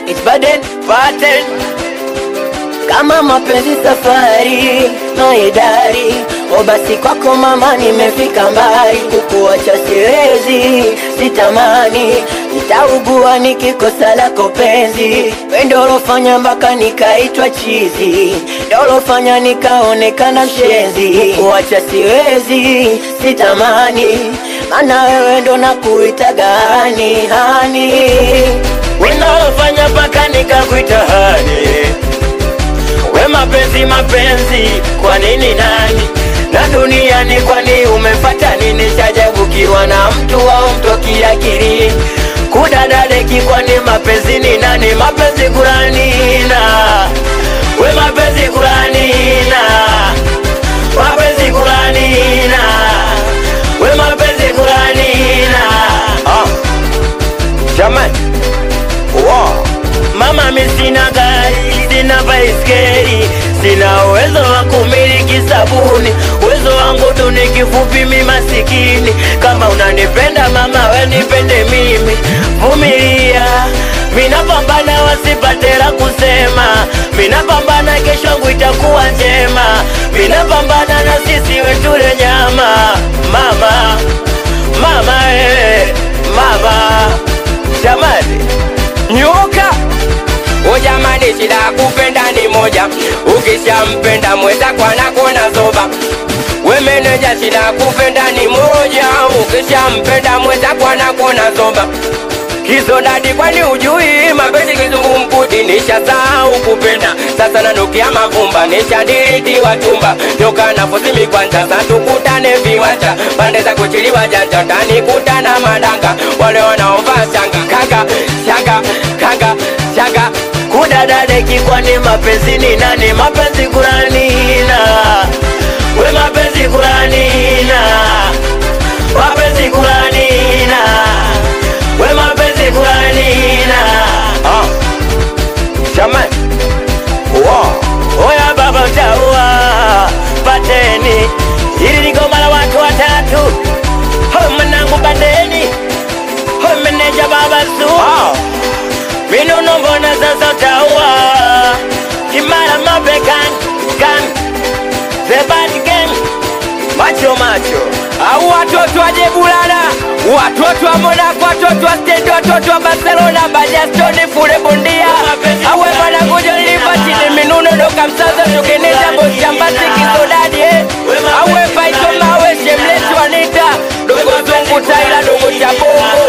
it's burden pattern kama mapenzi safari maidari o basi kwako mama nimefika mbali kukuacha siwezi sitamani nitaugua nikikosa lako penzi wendolofanya mpaka nikaitwa chizi dolofanya nikaonekana mshenzi kuacha siwezi sitamani mana wewe ndo nakuitaga hani hani wendolofanya mpaka nikakuita hani we mapenzi mapenzi kwa nini nani na duniani kwani umefata nini chajabukiwa na mtu au mtoki akili kudadadeki kwani mapenzi ni nani mapenzi kuranina we mapenzi kuranina mapenzi kuranina we mapenzi kuranina oh. jamani wow. Mama mi sina gari, sina baiskeli, sina uwezo wa kumiliki sabuni, uwezo wangu tu ni kifupi, mi masikini. Kama unanipenda mama, we nipende mimi, vumilia. Minapambana wasipate la kusema, minapambana kesho yangu itakuwa njema, minapambana na sisi wetule nyama. Mama, mama, eh, mama, jamani, nyuka O jamani, shida ya kupenda ni moja, ukishampenda mwenzako anakuona zoba. We meneja, shida ya kupenda ni moja, ukishampenda mwenzako anakuona zoba. Kizodadi, kwani ujui mapenzi kizungumkuti? Nishasahau kupenda, sasa nanukia mavumba, nishadiriti wachumba, nyoka na fusimi kwanza, sasa tukutane viwanja, pande za kuchiliwa janja, tanikutana madanga, wale wanaovaa shanga, kanga shanga, kanga shanga kudadadeki kwani mapenzi ni nani mapenzi kuranina we mapenzi kuranina mapenzi kuranina we mapenzi kuranina Ah, jamani, wow. oya baba utaua pateni ili ni goma la watu watatu ho mwanangu bandeni ho meneja baba su Ah, minuno mbona sasa utaua kimara mabekan kan the bad game macho macho au watoto wa Jebulana, watoto wa Monaco, watoto wa Stade, watoto wa Barcelona, Bajastoni, fule bondia, awe mwanangu John Liberty, minuno doka msaza, tukeneza boshambasi kizodadi, eh. awe paito mawe shemleti wanita, dogo zungu taila, dogo cha bongo